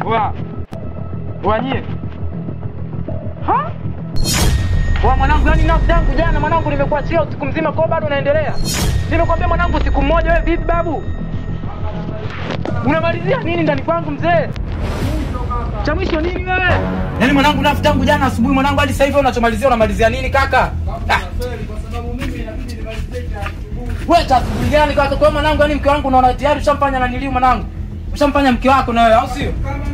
Wa. Wanyie. Ha? Wa mwanangu, yani nafsi yangu jana mwanangu nimekuachia usiku mzima kwa bado unaendelea. Nimekwambia mwanangu siku moja wewe vipi babu? Unamalizia nini ndani kwangu mzee? Cha mwisho nini wewe? Yaani mwanangu nafsi tangu jana asubuhi mwanangu hadi sasa hivi unachomalizia unamalizia nini kaka? Ah. Wewe tasubiri gani kaka? Kwa hiyo mwanangu yani mke wangu unaona tayari ushamfanya na niliu mwanangu. Ushamfanya mke wako na wewe au sio?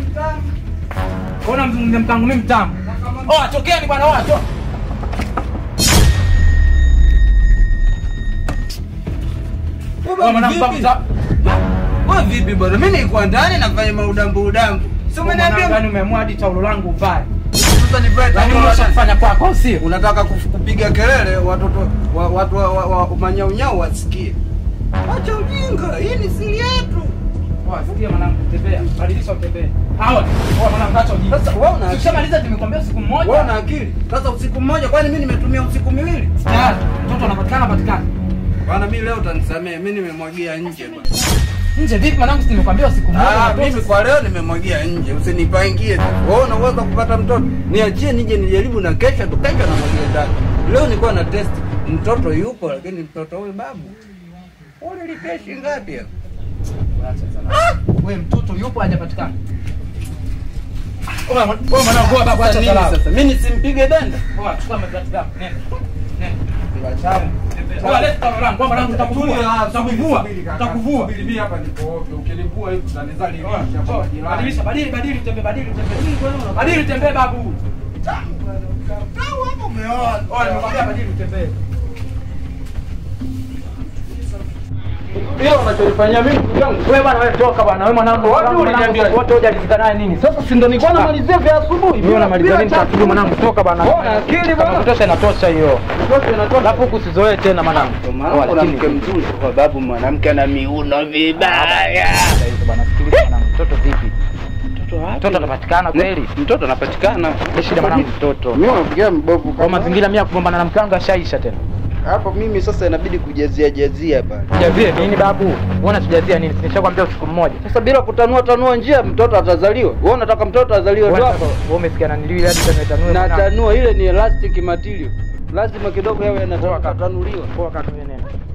Ona mzungumzia mkangu mimi mtamu. Oh, tokeni bwana, oh, to. Oh, mwanangu babu za. Wewe vipi bwana? Mimi nilikuwa ndani nafanya maudambu udambu. Si Mwanangu yani umeniambia umeamua hadi taulo langu uvae. sasa nivae Lakini taulo la- ushafanya kwako au sio? Unataka kuf- kupiga kelele watoto wa, watu wa, wa, wa manyaunyau wasikie. Acha ujinga, hii ni siri yetu. Poa, sikia mwanangu, tembea. Badilisha utembee. Hawa. Poa mwanangu, acha ujinga. Sasa wewe una akili. Ukishamaliza nimekwambia usiku mmoja. Wewe una akili. Sasa usiku mmoja kwani mimi nimetumia usiku miwili? Tayari, mtoto anapatikana patikana. Bwana mimi leo utanisamee, mimi nimemwagia nje bwana. Nje vipi mwanangu, si nimekwambia usiku mmoja. Ah, unatoka. mimi kwa leo nimemwagia nje, usinipangie tu. Wewe unaweza kupata mtoto. Niachie nije nijaribu na kesha tu kesha na mwagia ndani. Leo nilikuwa na test mtoto yupo lakini mtoto huyu babu. Ule likeshi ngapi hapo? Wewe mtoto yupo hajapatikana. Wewe wewe mwanangu, wewe babu Sasa acha nini salama. sasa? Mimi nisimpige denda? Poa, chukua mabati yako. Nenda. Nenda. Poa, leta taulo langu. Poa mwanangu, nitakuvua. Nitakuvua. Nitakuvua. Mimi hapa niko ovyo. Ukinivua hivi utanizali nje hapa Poa, majirani. Badilisha, badili, badili, utembee, badili, utembee. Badili, utembee babu. Oh, nimekwambia badili, utembee. Hiyo unachonifanyia mimi ndugu yangu. Wewe bwana, wewe toka bwana. Wewe mwanangu, Wapi mwanangu, uliniambia? wote hujalizika naye nini? Sasa si ndo nilikuwa namalizia vya asubuhi. Mimi namalizia nini cha asubuhi mwanangu? Toka bwana. Wewe una akili Kama bwana. kutosha inatosha hiyo. Mtoto inatoka. Alafu huku usizoee tena mwanangu. mwanamke mzuri kwa sababu mwanamke ana miuno vibaya. Sasa hizo bwana, sikiliza mwanangu, mtoto vipi? Mtoto wapi? Mtoto anapatikana kweli? Mtoto anapatikana. Ni shida mwanangu, mtoto. Mimi nafikiria mbovu Kwa mazingira mimi ya kugombana na mke wangu ashaisha tena. hapo mimi sasa inabidi kujazia jazia pale. Tujazie nini babu? Uona tujazia nini? Nimeshakwambia usiku mmoja. Sasa bila kutanua tanua njia mtoto atazaliwa. Wewe unataka mtoto azaliwe tu Wewe hapo? wewe umesikia na niliwi hadi tanue tanue. Na mwanangu. tanua ile ni elastic material. Lazima kidogo yawe Poa kaka. yanatanuliwa. Poa kaka, wewe nenda.